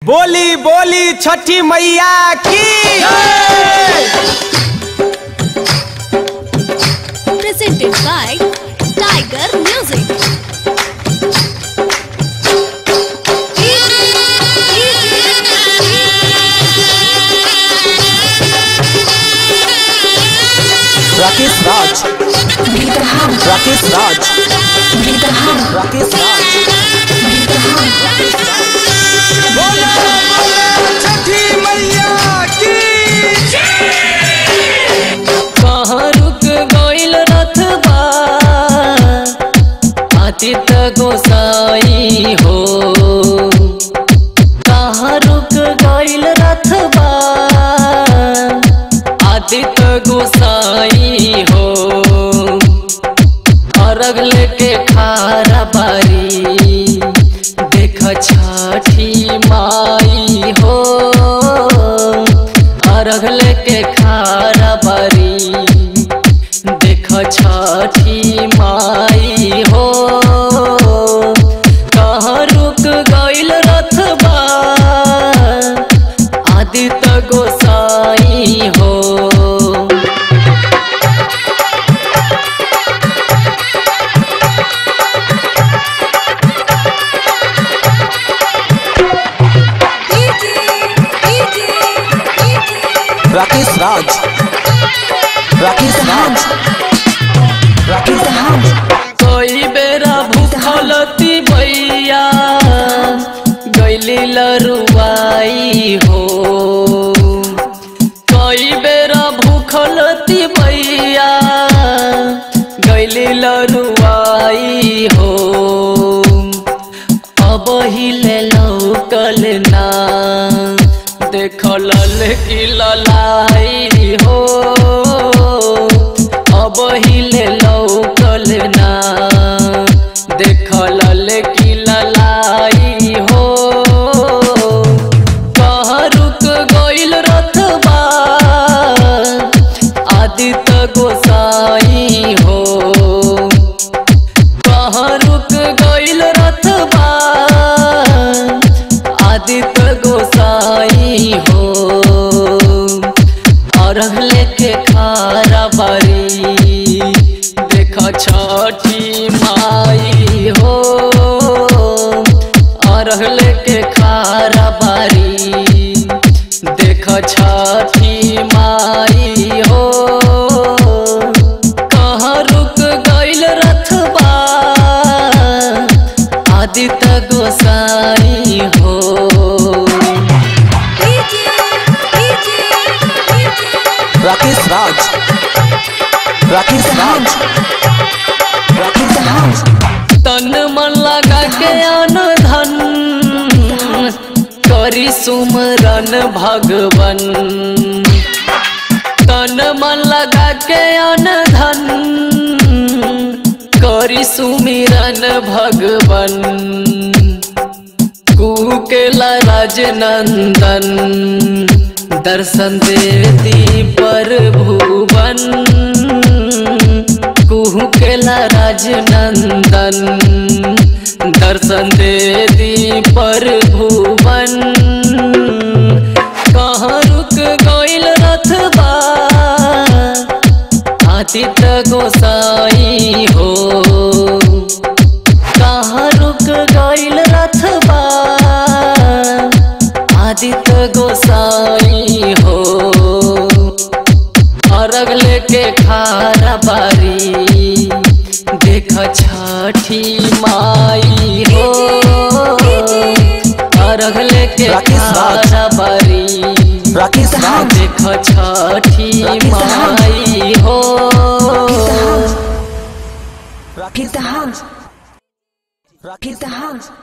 बोली बोली छठी मैया की presented by Tiger Music. Rakesh राज राकेश राज राकेश राज बोलो बोलो छठी मैया की कहाँ रुक गइल रथबा आदित्य गोसाई हो कहाँ रुक गइल रथबा आदित्य गोसाई हो अरग लेके खारा बारी देख छठी माई हो अरग लेके खारा बारी देख छठी माई हो कहाँ रुक गइल रथबा आदित्य गोसाई हो राकेश राज राकेश राज राकेश राज कोई बेरा भूखलती भैया गैली लरुआई हो कोई बेरा भूखलती भैया गैली लरुआई हो अब हिले लौकल ना देखल की ललाई हो अब हिले लौकल ना देखल की ललाई हो कहाँ रुक गइल रथबा आदित्य गोसाई हो कहाँ रुक गइल रथबा आदित्य गोसाई हो अरघ लेके खारा बारी देख छठी माई हो अरघ लेके खारा बारी देख छठी माई हो कहाँ रुक गइल रथबा आदित्य गोसाई हो राकेश राज राकेश राज राकेश राज तन मन लगा के अन धन करी सुमरन भगवन तन मन लगा के अन धन करी सुमिरन भगवन कुकेला राजनंदन दर्शन देती पर भुवन कुकेला राजनंदन दर्शन देती पर भुवन कहाँ रुक गइल रथबा आदित्य गोसाई हो कहाँ रुक गइल रथबा आदित्य गोसाई हो अरग लेके खारा बारी देख छठी माई हो अरग लेके राकेश राज। खारा बारी राकेश राज देख छठी माई हो राकेश राज राकेश राज